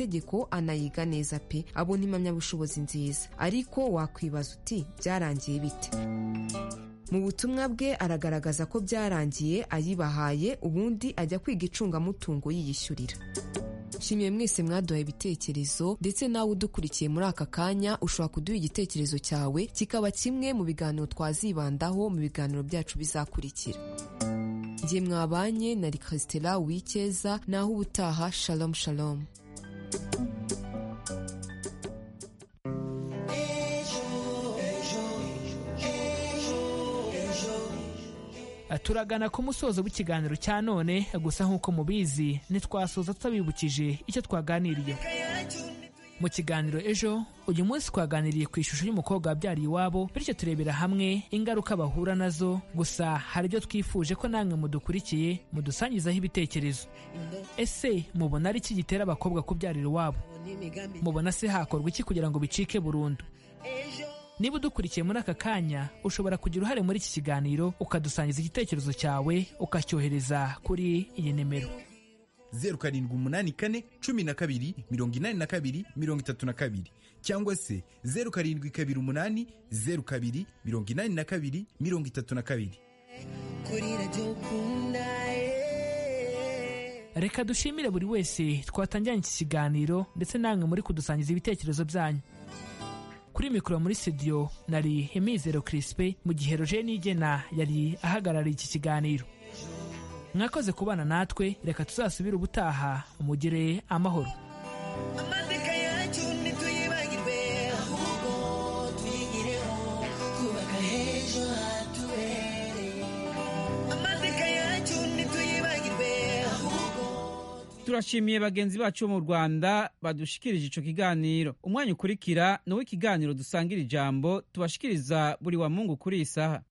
tegeko anayiga neza pe abona impamyabushobozi nziza ariko wakwibaza uti byarangiye bite mu butumwa bwe aragaragaza ko byarangiye ayibahaye ubundi ajya kwiga icungamutungo yiyishyurira nshimiye mwese mwaduhaye ibitekerezo ndetse nawe udukurikiye muri aka kanya ushobora kuduha igitekerezo cyawe kikaba kimwe mu biganiro twazibandaho mu biganiro byacu bizakurikira njye mwabanye na rikasitela wikeza naho ubutaha shalom shalom turagana ku musozo w'ikiganiro cya none gusa nk'uko mubizi ntitwasoza tutabibukije icyo twaganiriye mu kiganiro ejo uyu munsi twaganiriye ku ishusho y'umukobwa wabyariye iwabo bityo turebera hamwe ingaruka bahura nazo gusa hari ibyo twifuje ko namwe mudukurikiye mudusangizaho ibitekerezo ese mubona ari iki gitera abakobwa kubyarira iwabo mubona se hakorwa iki kugira ngo bicike burundu niba udukurikiye muri aka kanya ushobora kugira uruhare muri iki kiganiro ukadusangiza igitekerezo cyawe ukacyohereza kuri iyi nimero zeru karindwi umunani kane cumi na kabiri mirongo inani na kabiri mirongo itatu na kabiri cyangwa se zeru karindwi kabiri umunani zeru kabiri mirongo inani na kabiri mirongo itatu na kabiri reka dushimire buri wese twatangiranye iki kiganiro ndetse namwe muri kudusangiza ibitekerezo byanyu kuri mikoro muri studio nari imizero kirisipe mu gihe roje n'igena yari ahagarariye iki kiganiro mwakoze kubana natwe reka tuzasubire ubutaha mugire amahoro amateka yacu ntituyibagirwe ahubwo twigireho twubaka h'ejo hatubereye amateka yacu ntituyibagirwe ahubwo turashimiye bagenzi bacu bo mu rwanda badushikirije ico kiganiro umwanya ukurikira ni uw'ikiganiro dusangira ijambo tubashikiriza buri wa mungu kuri iyi saha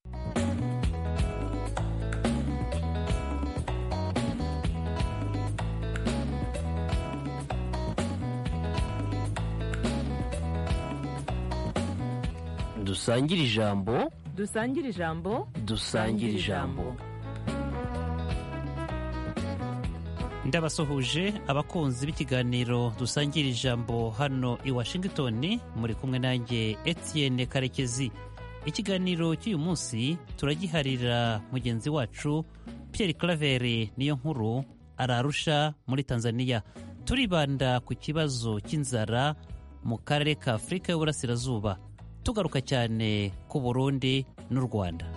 dusangire ijambo dusangire ijambo dusangire ijambo ndabasuhuje abakunzi b'ikiganiro dusangira ijambo hano i washington muri kumwe nanjye etienne karekezi ikiganiro cy'uyu munsi turagiharira mugenzi wacu pierre claver niyo nkuru ararusha muri tanzania turibanda ku kibazo cy'inzara mu karere ka afurika y'uburasirazuba tugaruka cyane ku burundi n'u rwanda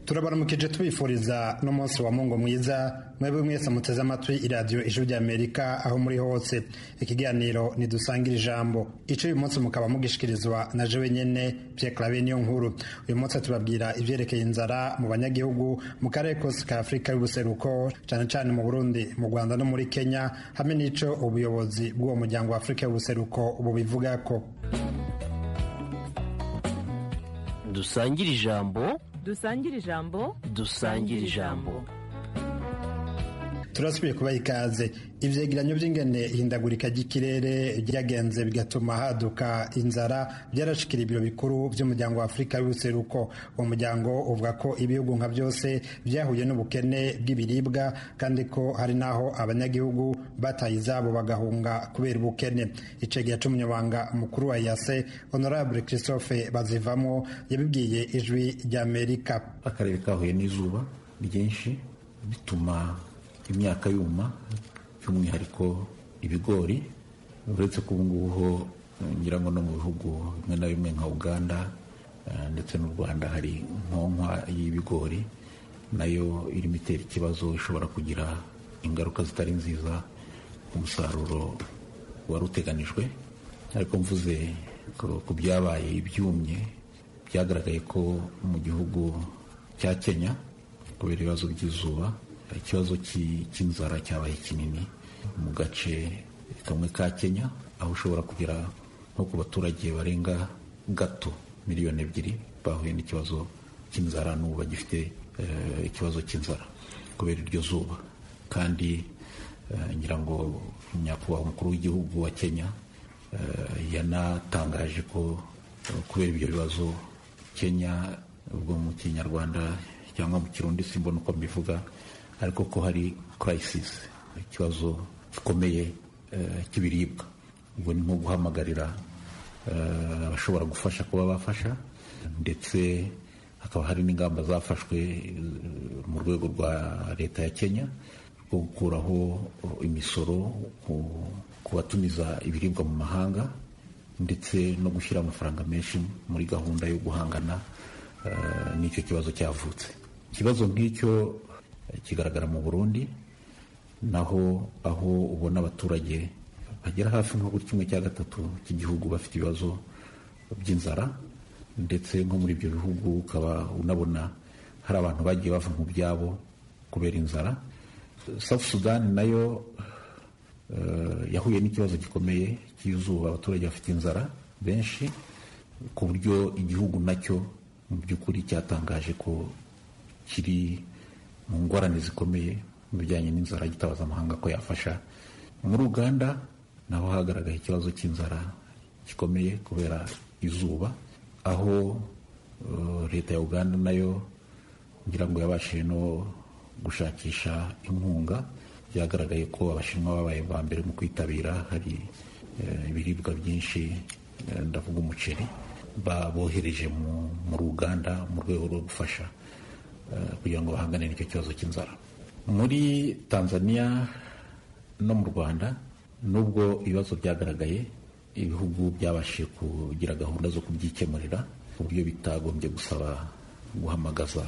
turabaramukije tubifuriza n'umunsi wa mungu mwiza mwebwe mwese muteze amatwi iradiyo ijwi ry'amerika aho muri hose ikiganiro ntidusangire ijambo icyo uyu munsi mukaba mugishikirizwa na je wenyine piyekarabe niyo nkuru uyu munsi tubabwira ibyerekeye inzara mu banyagihugu mu karere kose ka afurika y'ubuseruko cyane cyane mu burundi mu rwanda no muri kenya hamwe n'icyo ubuyobozi bw'uwo muryango wa afurika y'ubuseruko bubivuga ko dusangire ijambo dusangire ijambo dusangire ijambo turasubiye kubaha ikaze ivyegeranyo by'ingene ihindagurika ry'ikirere ryagenze bigatuma haduka inzara byarashikira ibiro bikuru by'umuryango wa afurika y'ubuseruko uwo muryango uvuga ko ibihugu nka byose byahuye n'ubukene bw'ibiribwa kandi ko hari n'aho abanyagihugu bataye izabo bagahunga kubera ubukene icegeya c'umunyamabanga mukuru wa yase honorable christophe bazivamo yabibwiye ijwi ry'amerika akarere kahuye n'izuba ryinshi bituma imyaka yuma by'umwihariko ibigori uretse ko ubungubu ho ngira ngo no mu bihugu bimwe na bimwe nka uganda ndetse n'u rwanda hari nkonkwa y'ibigori nayo irimo itera ikibazo ishobora kugira ingaruka zitari nziza ku musaruro wari uteganijwe ariko mvuze ku byabaye ibyumye byagaragaye ko mu gihugu cya kenya kubera ibibazo by'izuba ikibazo cy'inzara cyabaye kinini mu gace kamwe ka kenya aho ushobora kugera nko ku baturage barenga gato miliyoni ebyiri bahuye n'ikibazo cy'inzara n'ubu bagifite ikibazo cy'inzara kubera iryo zuba kandi ngira ngo nyakubahwa umukuru w'igihugu wa kenya yanatangaje ko kubera ibyo bibazo kenya ubwo mu kinyarwanda cyangwa mu kirundi simbona uko mbivuga ariko ko hari kirayisisi ikibazo gikomeye eh, cy'ibiribwa ubwo ni nko guhamagarira eh, abashobora gufasha kuba bafasha ndetse hakaba hari n'ingamba zafashwe eh, mu rwego rwa leta ya kenya rwo gukuraho eh, imisoro ku- ku batumiza ibiribwa mu mahanga ndetse no gushyira amafaranga menshi muri gahunda yo guhangana eh, n'icyo kibazo cyavutse ikibazo nk'icyo eh, kigaragara mu burundi naho aho ubona abaturage bagera hafi nko kuri kimwe cya gatatu cy'igihugu bafite ibibazo by'inzara ndetse nko muri ibyo bihugu ukaba unabona hari abantu bagiye bava mu byabo kubera inzara South Sudan nayo eh, yahuye n'ikibazo gikomeye cy'izuba abaturage bafite inzara benshi ku buryo igihugu nacyo mu by'ukuri cyatangaje ko kiri mu ngorane zikomeye mu bijyanye n'inzara gitabaza amahanga ko yafasha muri uganda naho hagaragaye ikibazo cy'inzara gikomeye kubera izuba aho eh, leta ya uganda nayo ngira ngo yabashije no gushakisha inkunga byagaragaye ko abashinwa babaye ba mbere mu kwitabira hari eh, ibiribwa byinshi eh, ndavuga umuceri babohereje mu muri uganda mu rwego rwo gufasha eh, kugira ngo bahangane n'icyo kibazo cy'inzara muri tanzania no mu rwanda nubwo ibibazo byagaragaye ibihugu byabashije kugira gahunda zo kubyikemurira ku buryo bitagombye gusaba guhamagaza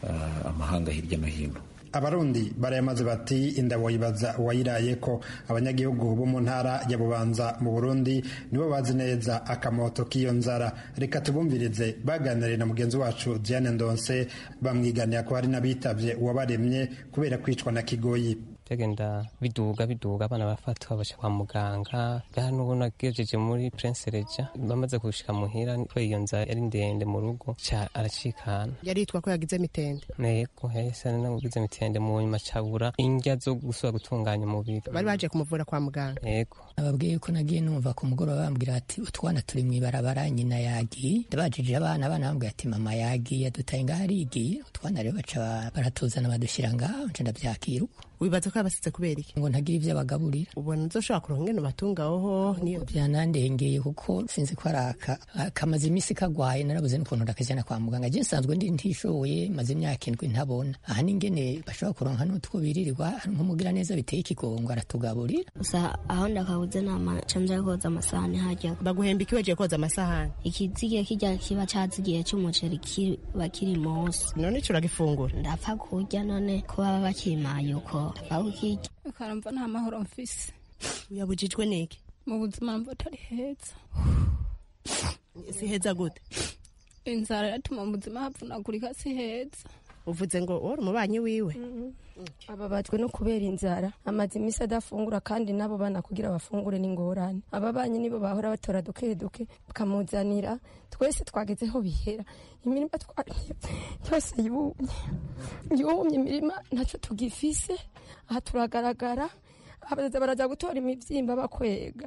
eh, amahanga hirya no hino abarundi barayamaze bati inda wayibaza wayiraye ko abanyagihugu bo mu ntara ya bubanza mu burundi nibo bazi neza akamoto k'iyo nzara reka tubumvirize baganiriye na mugenzi wacu diane ndonse bamwiganira ko hari n'abitabye uwabaremye kubera kwicwa na kigoyi byagenda biduga biduga abana bafatwa baja kwa muganga hano ubu nagejeje muri prince reja bamaze gushika muhira kubera iyo nzara yari ndende mu rugo ca aracikana yaritwa ko yagize mitende nego hahise ari nagugize mitende mu nyuma cabura indya zo gusubira gutunganya umubiri bari baje kumuvura kwa muganga ego ababwiye ko nagiye numva ku mugoroba bambwira ati utwana turi mu ibarabara nyina yagiye ndabajije abana abana bambwira ati mama yagiye dutaye ngaho arigiye utwana rero baca baratuzana badushyira ngaho nca ndabyakira uko wibaza ko yabasize kubera iki ngo ntagire ibyo abagaburira ubona nzoshobora kuronka ingene ubatungaho niyo byanandengeye kuko sinzi ko araka kamaze iminsi kagwaye narabuze n'ukuntu ndakajana kwa muganga je nsanzwe ndi ntishoboye maze imyaka indwi ntabona aha n'ingene bashobora kuronka n'utwo biririrwa hari nk'umugira neza biteye ikigongo aratugaburira gusa aho ndakabuze nama canza koza amasahani hajya baguhemba iki wagiye koza amasahani ikizigiye kirya kiba cazigiye c'umuceri kiba kiri munsi none ico uragifungura ndapfa kurya none ko baba bakimaye uko ndapfa kukirya ukarumva nta mahoro mfise uyabujijwe n'iki mu buzima mva atari heza si heza gute inzara iratuma mu buzima havunagurika si heza uvuze ngo wari umubanyi wiwe ababajwe no kubera inzara amaze iminsi adafungura kandi n'abo bana kugira bafungure n'ingorane aba banyi nibo bahora batora duke duke bakamuzanira twese twagezeho bihera imirima twariye yose yumye yumye imirima ntacyo tugifise aha turagaragara abaza baraza gutora imibyimba bakwega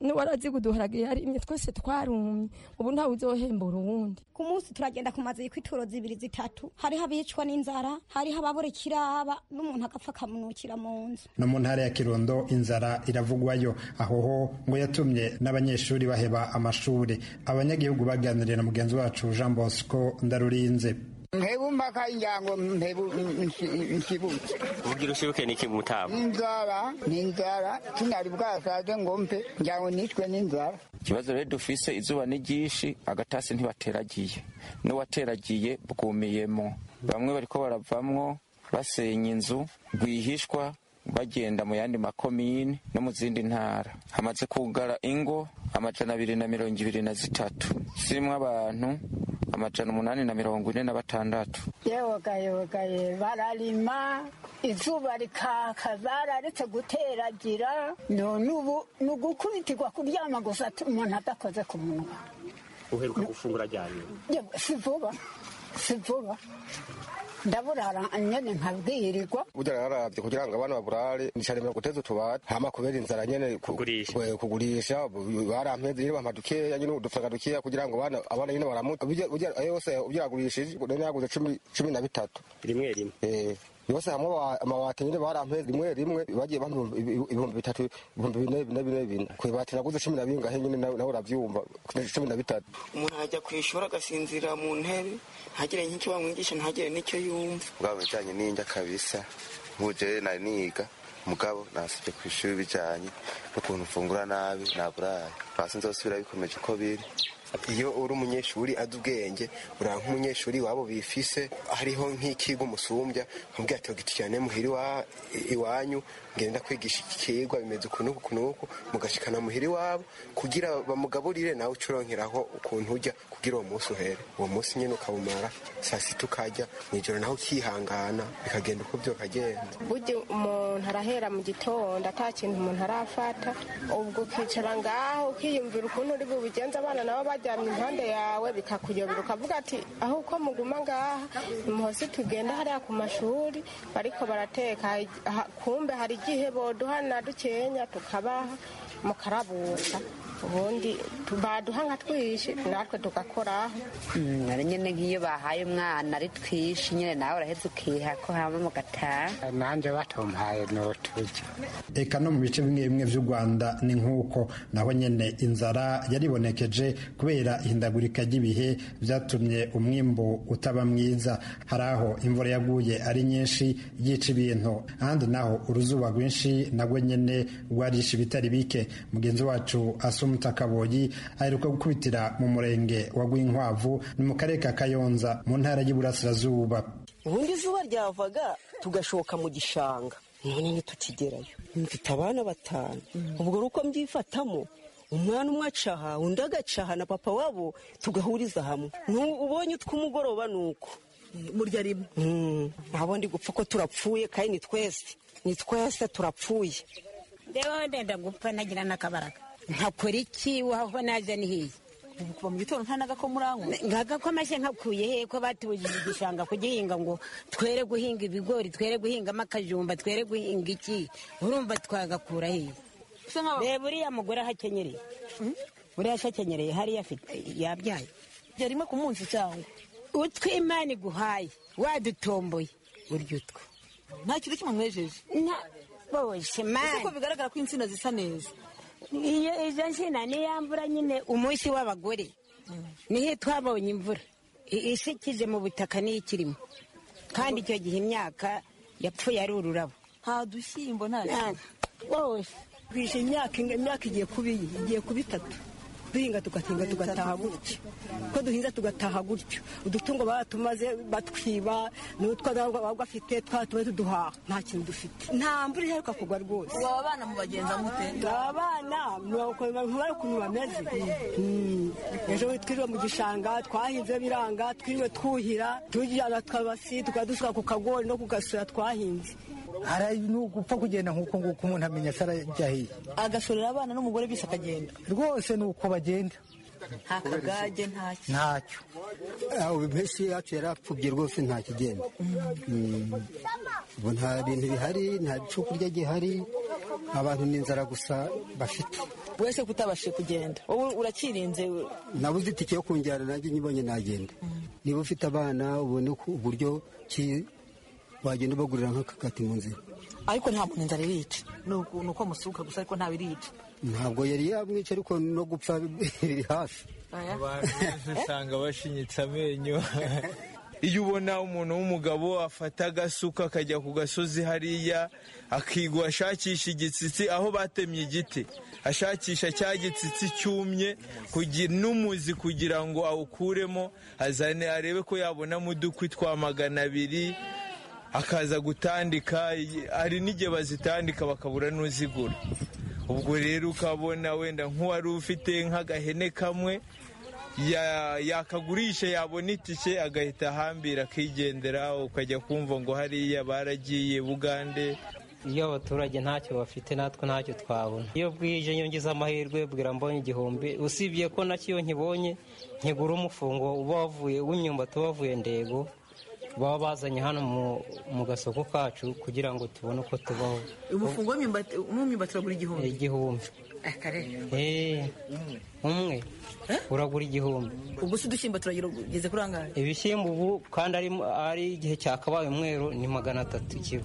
n'uwarazi guduharaga yarimye twese twarumye ubu ntawe uzohembura uwundi ku munsi turagenda ku mazu y'ituro zibiri zitatu hariho abicwa n'inzara hariho ababura ikiraba n'umuntu agapfa akamunukira mu nzu no mu ntara ya kirundo inzara iravugwayo aho ho ngo yatumye n'abanyeshuri baheba amashuri abanyagihugu baganiriye na mugenzi wacu jean bosco ndarurinze nkebu mpaka injango nkebu nsibutse ubugira ushibuke n'iki mu tabo inzara ni inzara sinari bwasaze ngo mpe njango nicwe n'inzara ikibazo rero dufise izuba ni ryinshi agatasi ntibateragiye n'uwateragiye bwumiyemo bamwe bariko baravamwo basenya inzu rwihishwa bagenda mu yandi makomini no mu zindi ntara hamaze kugara ingo amajana abiri na mirongo ibiri na zitatu zirimwo abantu amajana umunani na mirongo ine na batandatu yewogayewogaye bararima izuba rikaka bararetse guteragira none ubu ni ugukubitirwa kuryama gusa tu- umuntu adakoze ku munwa uheruka gufungura ryari Yewe, si vuba si vuba ndaburara nyene nkabwirirwa burya nararavye kugira ngo abana baburare nicaremera guteza utubati hama kubera inzara nyene ku- ku- kugurisha bu- barampeze nyene bampa dukeya nyene udufaranga dukeya kugira ngo abana- abana nyene baramuta Burya- burya ayo yose ubyagurishije none yaguze cumi cumi na bitatu rimwe rimwe eh yose hamwe wa- amabati nyene barampeze rimwe rimwe bagiye bampa ibihumbi- ibihumbi bitatu ibihumbi bine bine bine bine kwibati naguze cumi na bingahe nyene nawe nawe uravyumva cumi na bitatu umuntu ajya ku ishuri agasinzira mu ntebe ntagire nk'icyo bamwigisha ntagire n'icyo yumva ubwabo ibijyanye n'indya kabisa nk'ubujere nari niga mugabo nasibye ku ishuri bijyanye n'ukuntu ufungura nabi naburaye hasi nzosubira bikomeje uko biri iyo uri umunyeshuri azi ubwenge uraba nk'umunyeshuri wabo bifise hariho nk'ikigo umusumbya nkubwira ati giti cyane muhiri wa- iwanyu ngenda kwigisha iki kigwa bimeze uku n'uku n'uku mugashikana muhiri wabo kugira bamugaburire nawe ucurongeraho ukuntu ujya kugira uwo munsi uhere uwo munsi nyine ukawumara saa sita ukajya mu ijoro naho ukihangana bikagenda uko byokagenda burya umuntu arahera mu gitondo ata kintu umuntu arafata ubwo ukicara ngaho ukiyumvira ukuntu uri bubigenza abana nabo baryamye impande yawe bikakuyobera ukavuga ati aho uko muguma ngaha muhose tugenda hariya ku mashuri bariko barateka ha- kumbe hari igihe boduhana dukenya tukabaha mukarabuka ubundi tu- baduha nka twishi natwe tugakora Mm, ari nyine nk'iyo bahaye umwana ari twishi nyine nawe uraheze ukiha ko hama mugataha nanjye batamuhaye n'uturyo eka no mu bice bimwe bimwe by'u rwanda ni nk'uko naho nyine inzara yaribonekeje kubera ihindagurika ry'ibihe byatumye umwimbu utaba mwiza hari aho imvura yaguye ari nyinshi yica ibintu ahandi naho uruzuba rwinshi nabwo nyine rwarisha ibitari bike mugenzi wacu asumu takaboyi aheruka gukubitira mu murenge wa rwinkwavu ni mu karere ka kayonza mu ntara y'iburasirazuba ubundi izuba ryavaga tugashoka mu gishanga none ntitukigerayo mfite abana batanu ubwo ari uko mbyifatamo umwana umwe acaha undi agacaha na papa wabo tugahuriza hamwe Nu- ubonye utw'umugoroba ni uko murya rimwe ntabwo ndi gupfa ko turapfuye kandi ni twese ni twese turapfuye ndewe ndenda gupfa nagira n'akabaraga nkakora iki waho naje ni hiya ubu kuva mu gitondo nta nagako muranywa nkagakomashye nkakuye he ko batubujije igishanga kugihinga ngo twere guhinga ibigori twere guhingamo akajumba twere guhinga iki urumva twagakura he reba uriya mugore aho akenyereye buriya se akenyereye hariya afite yabyaye yarimo ku munsi cyangwa utwo imana iguhaye wadutomboye urya utwo nta kintu kimwe mwejeje bose mani ko bigaragara ko insina zisa neza iyo izo nsina niya mvura nyine umunsi w'abagore niho twabonye imvura I- isikize mu butaka niyo ikirimo kandi icyo gihe imyaka yapfuye ari ururabo nta dushyimbo nta wose bije imyaka imyaka igiye kuba iyi igiye kuba itatu duhinga tugahinga tugataha gutyo ko duhinze tugataha gutyo udutungo baratumaze batwiba n'utwo ntabwo baba bafite twatumaze tuduhaha nta kintu dufite nta mvura iheruka kugwa rwose Aba bana mubagenza mute? aba bana ntibari ukuntu bameze Mm. ejo twiriwe mu gishanga twahinze biranga twiriwe twuhira tujyana twabasi tukadusuka ku kagori no ku gasura twahinze hari n'ugupfa kugenda nk'uko nguko umuntu amenya se arajyahiye agasorera abana n'umugore bisa akagenda rwose ni uko bagenda nta kagage nta ntacyo ubu mpeshyi yacu yarapfubye rwose nta kigenda Mm. ubu nta bintu bihari nta cyo kurya gihari abantu ni inzara gusa bafite wese kutabashe kugenda wowe urakirinze nabuze itike yo kunjyana nanjye nyibonye nagenda niba ufite abana ubone ko uburyo ki wagenda ubagurira nk'akakati mu nzira ariko nta muntu inzara irica ni uku- ni uko musuka gusa ariko ntawe irica ntabwo yari yamwica ariko no gupfa biri hafi abantu benshi usanga bashinyitse amenyo iyo ubona umuntu w'umugabo afata agasuka akajya ku gasozi hariya akigwa ashakisha igitsitsi aho batemye igiti ashakisha cya gitsitsi cyumye kugira n'umuzi kugira ngo awukuremo azane arebe ko yabonamo udukwi twa magana abiri akaza gutandika hari n'igihe bazitandika bakabura n'uzigura ubwo rero ukabona wenda nk'uwari ufite nk'agahene kamwe ya- yakagurisha yabona itike agahita ahambira akigendera ukajya kumva ngo hariya baragiye bugande iyo abaturage ntacyo bafite natwe ntacyo twabona iyo bwije iyo ngize amahirwe bwira mbonye igihumbi usibye ko nacyo iyo nkibonye nkigura umufungo uba wavuye w'imyumbati uba wavuye ndego baba bazanye hano mu- mu gasoko kacu kugira ngo tubone uko tubaho umufungo w'imyumbati w'imyumbati uragura igihumbi igihumbi akarere Eh, umwe uragura igihumbi ubwo se udushyimbo turagira ugeze kuri angahe ibishyimbo ubu kandi ari ari igihe cyakabaye umweru ni magana atatu ikiro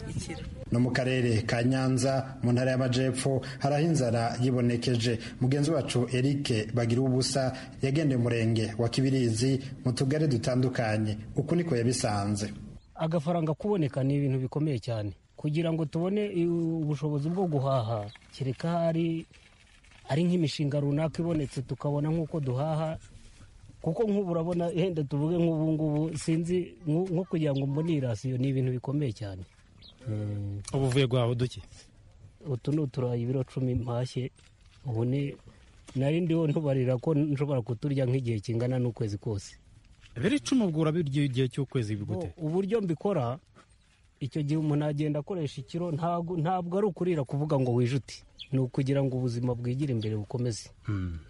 no mu karere ka nyanza mu ntara y'amajepfo hari aho inzara yibonekeje mugenzi wacu eric bagira ubusa yagendeye umurenge wa kibirizi mu tugari dutandukanye uku niko yabisanze agafaranga kuboneka ni ibintu bikomeye cyane kugira ngo tubone i- ubushobozi bwo guhaha kereka ari ari nk'imishinga runaka ibonetse tukabona nk'uko duhaha kuko nk'ubu urabona yenda tuvuge nk'ubu ngubu sinzi nko nko kugira ngo mbone iyi rasiyo ni ibintu bikomeye cyane ubu uvuye guhaha uduki utu ni uturayi ibiro cumi mpashye ubu ni nari ndiho ntubarira ko nshobora kuturya nk'igihe kingana n'ukwezi kose biri icumi ubwo urabirya igihe cy'ukwezi bigute Bo, uburyo mbikora icyo gihe umuntu agenda akoresha ikiro ntabwo ntabwo ari ukurira kuvuga ngo wijute ni ukugira ngo ubuzima bwigire imbere bukomeze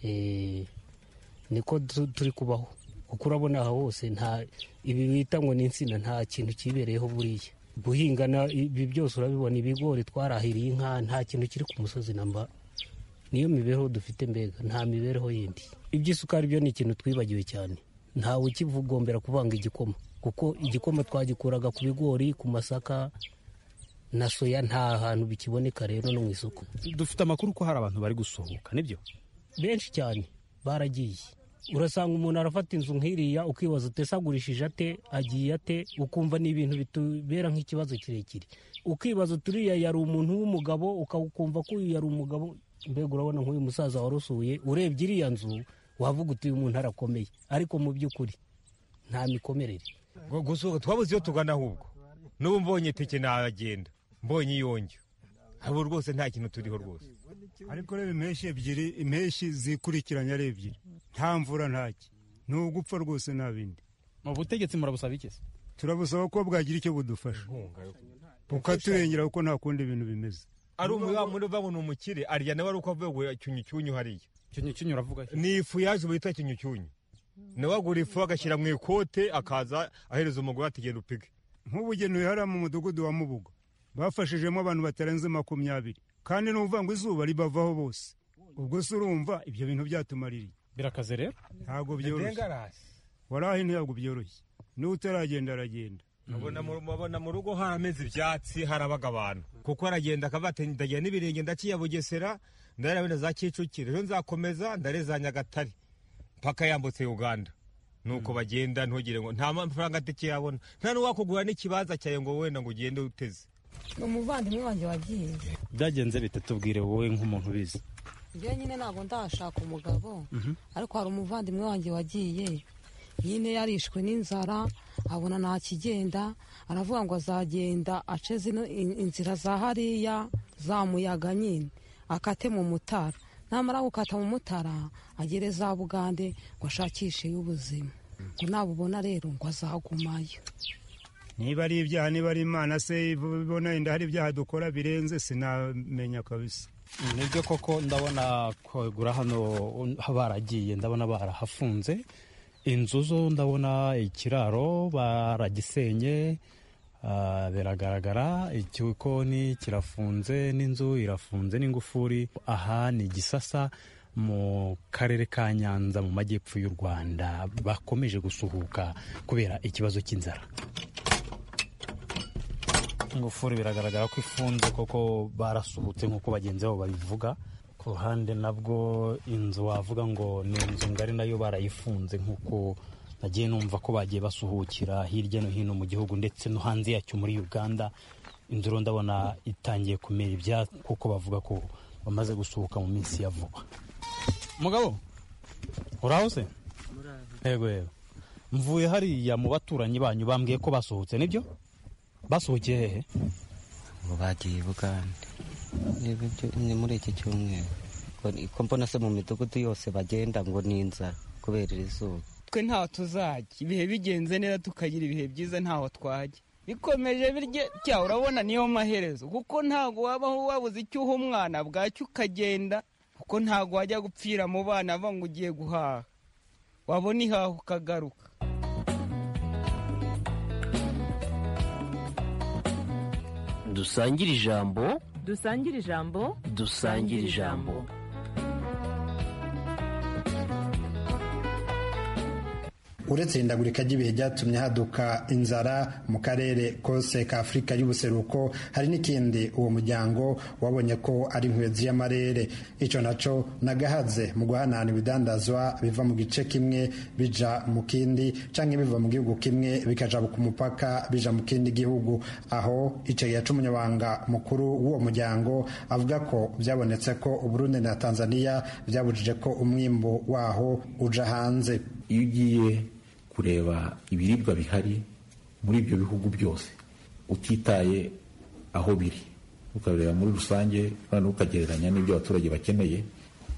Eh, niko tu- turi kubaho kuko urabona aha hose nta ibi bita ngo ni insina nta kintu kibereyeho buriya guhinga na- ibi byose urabibona ibigori twarahiriye inka nta kintu kiri ku musozi namba niyo mibereho dufite mbega nta mibereho yindi iby'isukari byo ni ikintu twibagiwe cyane ntawe ukigombera kuvanga igikoma kuko igikoma twagikuraga ku bigori ku masaka na soya nta hantu bikiboneka rero no mu isoko dufite amakuru ko hari abantu bari gusohoka nibyo benshi cyane baragiye urasanga umuntu arafata inzu nk'iriya ukibaza utese agurishije ate agiye ate ukumva ni ibintu bitubera nk'ikibazo kirekire ukibaza uturiya yari umuntu w'umugabo ukawukumva ko uyu yari umugabo mbega urabona nk'uyu musaza warusuye urebye iriya nzu wavuga uti uyu muntu arakomeye ariko mu by'ukuri nta mikomerere Ngo gusohoka twabuze iyo tugana ahubwo n'ubu mbonye teke nagenda mbonye iyonjya ubu rwose nta kintu turiho rwose ariko reba impeshyi ebyiri impeshyi zikurikiranye ari ebyiri nta mvura ntaki ni ugupfa rwose nta bindi mu butegetsi murabusaba iki se turabusaba ko bwagira icyo budufasha bukaturengera kuko nta kundi ibintu bimeze ari umuyamundi uva ngo ni umukire arya nawe ari uko avuye ngo cyunyucyunyu hariya cyunyucyunyu uravuga ni ifu yaje bita cyunyucyunyu nawe agura ifu agashyira mu ikote akaza ahereza umugore ati genda upige nk'ubugenewe hariya mu mudugudu wa mubugo bafashijemo abantu batarenze makumyabiri kandi ni ukuvuga ngo izuba ribavaho bose ubwo se urumva ibyo bintu byatumaririye birakaze rero ntabwo byoroshye wari aho ntabwo byoroshye n'uwo utaragenda aragenda mubona mu- mubona mu rugo harameze ibyatsi harabaga abantu kuko aragenda akavuga ati ndagira n'ibirenge ndaciye bugesera ndarabona za kicukiro ejo nzakomeza ndare za nyagatare mpaka yambutse uganda nuko bagenda ntugire ngo nta mafaranga atike yabona nta n'uwakugura n'ikibanza cyawe ngo wenda ngo ugende uteze umuvandimwe wanjye wagiye byagenze bite tubwire wowe nk'umuntu ubizi njye nyine ntabwo ndashaka umugabo ariko hari umuvandimwe wanjye wagiye nyine yarishwe n'inzara abona ntakigenda aravuga ngo azagenda ace zino in- inzira za hariya za muyaga nyine akate mu mutara namara gukata mu mutara agere za bugande ngo ashakishe y'ubuzima ngo nabubona rero ngo azagumayo niba ari ibyaha niba ari imana se ibona yenda hari ibyaha dukora birenze sinamenya kabisa nibyo koko ndabona kwagura hano baragiye ndabona barahafunze inzu zo ndabona ikiraro baragisenye ah, biragaragara igikoni kirafunze n'inzu irafunze n'ingufuri aha ni gisasa mu karere ka nyanza mu majyepfo y'u rwanda bakomeje gusuhuka kubera ikibazo cy'inzara ingufuri biragaragara ko ifunze koko barasuhutse nk'uko bagenzi babo babivuga ku ruhande nabwo inzu wavuga ngo ni inzu ngari nayo barayifunze nk'uko nagiye numva ko bagiye basuhukira hirya no hino mu gihugu ndetse no hanze yacyo muri uganda inzu rero ndabona itangiye kumera ibyatsi kuko bavuga ko bamaze gusuhuka mu minsi ya vuba mugabo uraho se yego yego mvuye hariya mu baturanyi banyu bambwiye ko basohotse nibyo basohokeye hehe ngo bagiye i bugande Reba ibyo- ni muri iki cyumweru Ngo- ko mbona se mu midugudu yose bagenda ngo ni inzara kubera iri zuba twe ntaho tuzajya ibihe bigenze neza tukagira ibihe byiza ntaho twajya bikomeje birya cya urabona niyo maherezo kuko ntabwo wabaho wabuze icyo uha umwana bwacyo ukagenda kuko ntabwo wajya gupfira mu bana avuga ngo ugiye guhaha wabona ihaha ukagaruka dusangire ijambo dusangire ijambo dusangire ijambo uretse ihindagurika ry'ibihe ryatumye haduka inzara mu karere kose ka afurika y'ubuseruko hari n'ikindi uwo muryango wabonye ko ari inkwezi y'amarere icyo nacyo nagahaze mu guhanahana ibidandazwa biva mu gice kimwe bija mu kindi cyangwa biva mu gihugu kimwe bikajabuka umupaka bija mu kindi gihugu aho icegera cy'umunyamabanga mukuru w'uwo muryango avuga ko byabonetse ko uburundi na tanzania byabujije ko umwimbu waho uja hanze iyo ugiye kureba ibiribwa bihari muri ibyo bihugu byose utitaye aho biri ukabireba muri rusange noneho ukagereranya n'ibyo abaturage bakeneye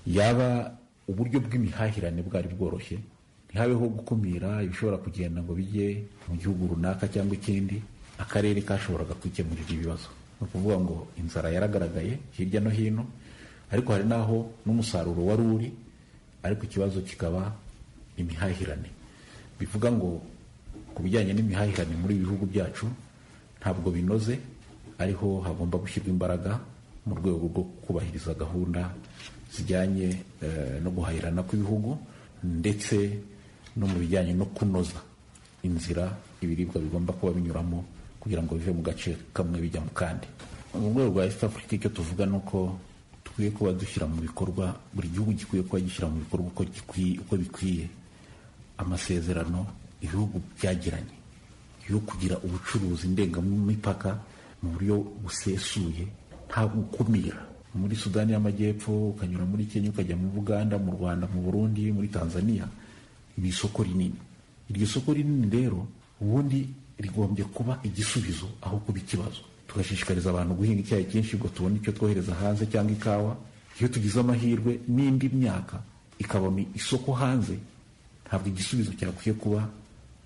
yaba uburyo bw'imihahirane bwari bworoshye ntihabeho gukumira ibishobora kugenda ngo bijye mu gihugu runaka cyangwa ikindi akarere kashoboraga kwikemurira ibibazo ni ukuvuga ngo inzara yaragaragaye hirya no hino ariko hari n'aho n'umusaruro wari uri ariko ikibazo kikaba imihahirane bivuga ngo ku bijyanye n'imihahirane muri bihugu byacu ntabwo binoze ariho hagomba gushyirwa imbaraga mu rwego rwo kubahiriza gahunda zijyanye eh, no guhahirana kw'ibihugu ndetse no mu bijyanye no kunoza inzira ibiribwa bigomba kuba binyuramo kugira ngo bive mu gace kamwe bijya mu kandi mu rwego rwa east africa icyo tuvuga ni uko dukwiye kuba dushyira mu bikorwa buri gihugu gikwiye kuba gishyira mu bikorwa uko gikwiye- uko bikwiye amasezerano ibihugu byagiranye yo kugira ubucuruzi ndengamipaka mu buryo busesuye nta gukumira muri sudani y'amajyepfo ukanyura muri kenya ukajya mu buganda mu rwanda mu burundi muri tanzania ni isoko rinini iryo soko rinini rero ubundi rigombye kuba igisubizo aho kuba ikibazo tugashishikariza abantu guhinga icyayi cyinshi ngo tubone icyo twohereza hanze cyangwa ikawa iyo tugize amahirwe n'indi myaka ikabona isoko hanze ntabwo igisubizo cyakwiye kuba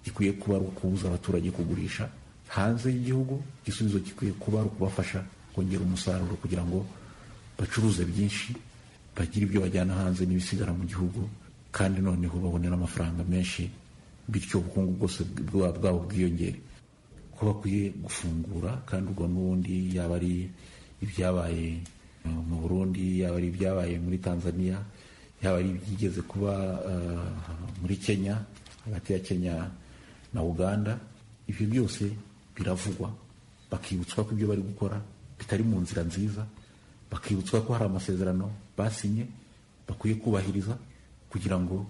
gikwiye kuba ari ukubuza abaturage kugurisha hanze y'igihugu igisubizo gikwiye kuba ari ukubafasha kongera umusaruro kugira ngo bacuruze byinshi bagire ibyo bajyana hanze n'ibisigara mu gihugu kandi noneho babone n'amafaranga menshi bityo ubukungu bwose bwa- bwabo bwiyongere ko bakwiye gufungura kandi ubwo n'ubundi yaba ari ibyabaye eh, mu burundi yaba ari ibyabaye muri tanzania yaba ari ibyigeze kuba eh, muri kenya hagati ya kenya na uganda ibyo byose biravugwa bakibutswa ko ibyo bari gukora bitari mu nzira nziza bakibutswa ko hari amasezerano basinye bakwiye kubahiriza kugira ngo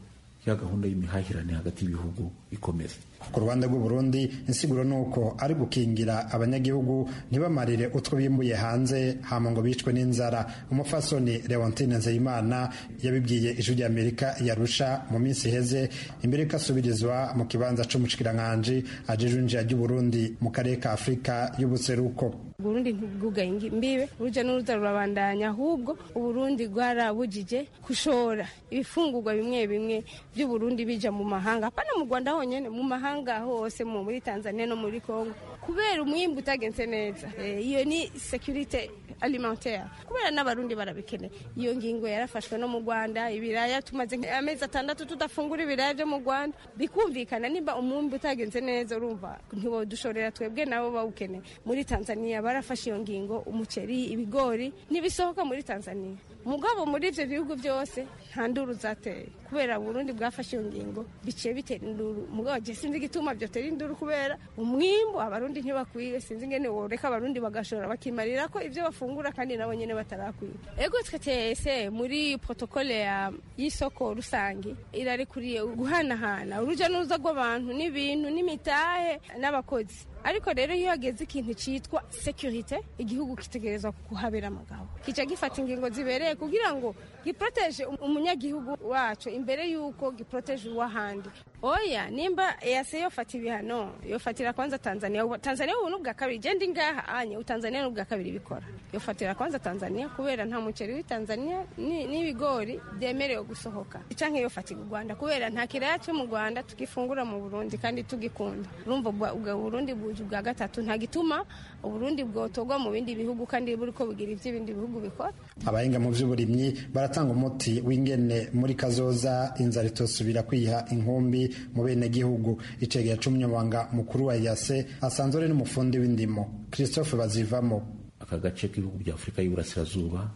ya gahunda y'imihahirane hagati y'ibihugu ikomeze ku ruhande rw'uburundi insiguro ni uko ari gukingira abanyagihugu ntibamarire utwo bimbuye hanze hama ngo bicwe n'inzara umufasoni leontine nzeyimana yabibwiye ijwi ry'amerika yarusha mu minsi iheze imbere yuko asubirizwa mu kibanza c'umushikiranganji ajejwe injira ry'uburundi mu karere ka afurika y'ubuseruko uburundi ntibwugaye ngi- mbibe uruja n'uruza rurabandanya ahubwo uburundi bwarabujije gushora ibifungurwa bimwe bimwe by'uburundi bija mu mahanga hapana mu rwanda honyene mu mahanga hose mu muri tanzania no muri congo kubera umwimbu utagenze neza Eh, iyo ni security alimentaire kubera n'abarundi barabikeneye iyo ngingo yarafashwe no mu rwanda ibiraya tumaze amezi atandatu tudafungura ibiraya byo mu rwanda bikumvikana nimba umwumbi utagenze neza urumva ntiwodushorera twebwe nabo bawukeneye muri tanzania barafashe iyo ngingo umuceri ibigori ntibisohoka muri tanzania mugabo muri ibyo bihugu byose nta nduru zateye kubera burundi bwafashe iyo ngingo biciye bitera induru mugabo je sinzi igituma byotera induru kubera umwimbu abarundi ntibakwiye sinzi ingene woreka abarundi bagashora bakimarira ko ibyo bafungura kandi nabo nyene batarakwiye ego twe tese muri protokole ya- y'isoko rusange irarikuriye guhanahana uruja n'uruza rw'abantu n'ibintu n'imitahe n'abakozi ariko rero iyo hageze ikintu cyitwa securite igihugu kitegerezwa kuhabera amagabo kica gifata ingingo zibereye kugira ngo giproteje um- umunyagihugu wacu imbere y'uko giproteje uw'ahandi oya nimba yase yofata ibihano yofatira kwanza tanzania Ubu- tanzania ubu n'ubwa kabiri genda ingaha anye utanzania n'ubwa kabiri bikora yofatira kwanza tanzania kubera nta muceri w'itanzania ni- n'ibigori byemerewe gusohoka canke yofatira u rwanda kubera nta kiraya cyo mu rwanda tugifungura mu burundi kandi tugikunda urumva ubwa- ubwa burundi buje ubwa gatatu nta gituma uburundi bwotorwa mu bindi bihugu kandi buri ko bugira ivy'ibindi bihugu bikora abahinga mu by'uburimyi baratanga umuti w'ingene muri kazoza inzara itosubira kwiha inkumbi mu benegihugu icegera c'umunyamabanga mukuru wa yase asanzwe ari n'umufundi w'indimo christophe bazivamo aka gace k'ibihugu bya afurika y'uburasirazuba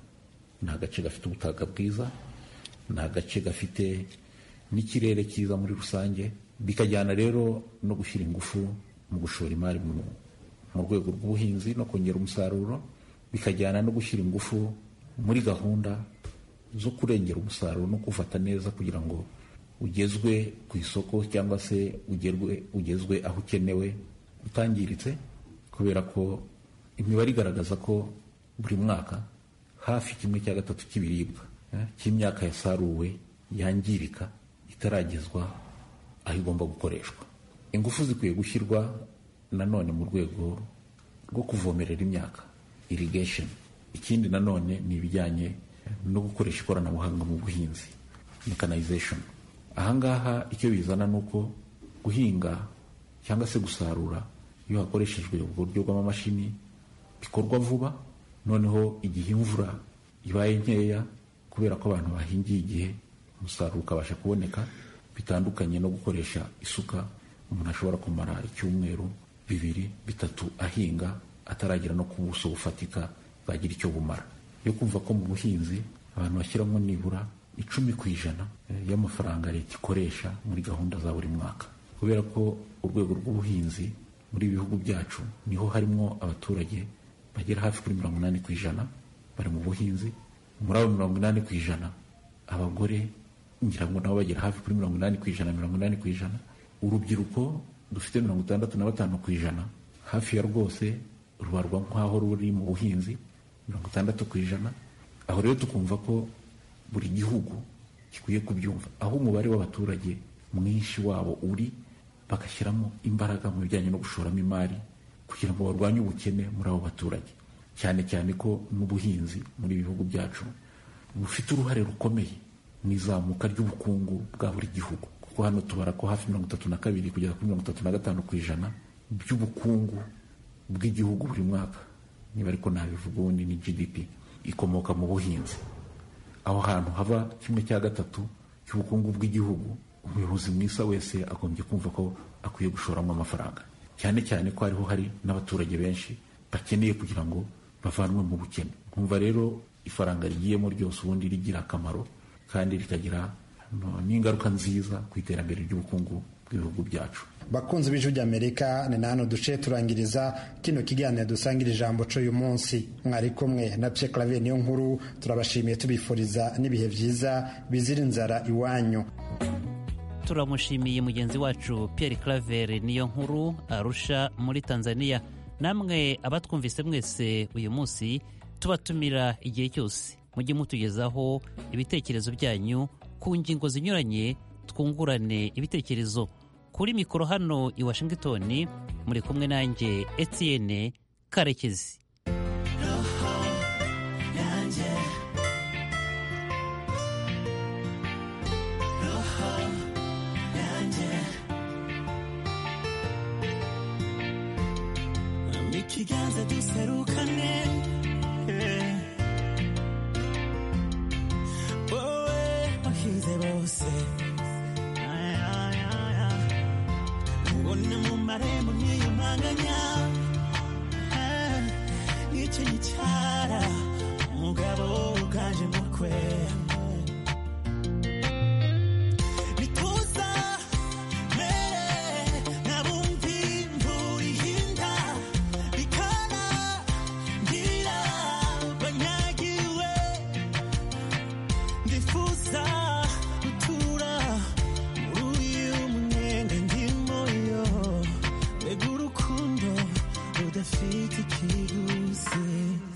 ni agace gafite ubutaka bwiza ni agace gafite n'ikirere cyiza muri rusange bikajyana rero no gushyira ingufu mu gushora imari mu mu rwego rw'ubuhinzi no kongera umusaruro bikajyana no gushyira ingufu muri gahunda zo kurengera umusaruro no kuwufata neza kugira ngo ugezwe ku isoko cyangwa se ugerwe ugezwe aho ukenewe utangiritse kubera ko imibare igaragaza ko buri mwaka hafi kimwe cya gatatu cy'ibiribwa eh, cy'imyaka yasaruwe yangirika itaragezwa aho igomba gukoreshwa ingufu zikwiye gushyirwa nanone mu rwego rwo kuvomerera imyaka irrigation ikindi nanone ni ibijyanye no gukoresha ikoranabuhanga mu buhinzi mechanization ahangaha icyo bizana ni uko guhinga cyangwa se gusarura iyo hakoreshejwe uburyo bw'amamashini bikorwa vuba noneho igihe imvura ibaye nkeya kubera ko abantu bahingiye igihe umusaruro ukabasha kuboneka bitandukanye no gukoresha isuka umuntu ashobora kumara icyumweru bibiri bitatu ahinga ataragera no ku buso bufatika bwagira icyo bumara yo kumva ko mu buhinzi abantu bashyiramo nibura icumi ku ijana eh, y'amafaranga leta ikoresha muri gahunda za buri mwaka kubera ko urwego rw'ubuhinzi muri ibi bihugu byacu niho harimo abaturage bagera hafi kuri mirongo inani ku ijana bari mu buhinzi muri abo mirongo inani ku ijana abagore ngira ngo nabo bagera hafi kuri mirongo inani ku ijana mirongo inani ku ijana urubyiruko dufite mirongo itandatu na batanu ku ijana hafi ya rwose rubarwa nk'aho ruri mu buhinzi mirongo itandatu ku ijana aho rero tukumva ko buri gihugu gikwiye kubyumva aho umubare w'abaturage mwinshi wabo uri bagashyiramo imbaraga mu bijyanye no gushoramo imari kugira ngo barwanye ubukene muri abo baturage cyane cyane ko n'ubuhinzi muri ibi bihugu byacu bufite uruhare rukomeye mu izamuka ry'ubukungu bwa buri gihugu kuko hano tubara ko hafi mirongo itatu na kabiri kugeza kuri mirongo itatu na gatanu ku ijana by'ubukungu bw'igihugu buri mwaka niba ariko nabivuga ubundi ni gdp ikomoka mu buhinzi aho hantu hava kimwe cya gatatu cy'ubukungu bw'igihugu umuyobozi mwiza wese agombye kumva ko akwiye gushoramo amafaranga cyane cyane ko hariho hari n'abaturage benshi bakeneye kugira ngo bavanwe mu bukene nkumva rero ifaranga rigiyemo ryose ubundi rigira akamaro kandi rikagira no- n'ingaruka nziza ku iterambere ry'ubukungu bw'ibihugu byacu bakunzi b'ijwi ry'amerika ni na hano duce turangiriza kino kiganiro dusangira ijambo co uyu munsi mwari kumwe na pye clavier niyo nkuru turabashimiye tubifuriza n'ibihe byiza bizira inzara iwanyu turamushimiye mugenzi wacu Pierre Claver niyo nkuru arusha muri Tanzania namwe abatwumvise mwese uyu munsi tubatumira igihe cyose mujye mutugezaho ibitekerezo byanyu ku ngingo zinyuranye twungurane ibitekerezo kuri mikoro hano i Washington muri kumwe nanjye Etienne Karekezi ikiganza duserukane eh. wowe wahize bose Ay, ay, ay, ay. ubona mu marembo niyumanganya Eh, nicyo gicara umugabo uganje mukwe bituza mere nabumvi imvura ihinda bikana ngira banyagiwe ndifuza gutura muri uyu mwenda ndimo yo mbega urukundo rudafite ikiguzi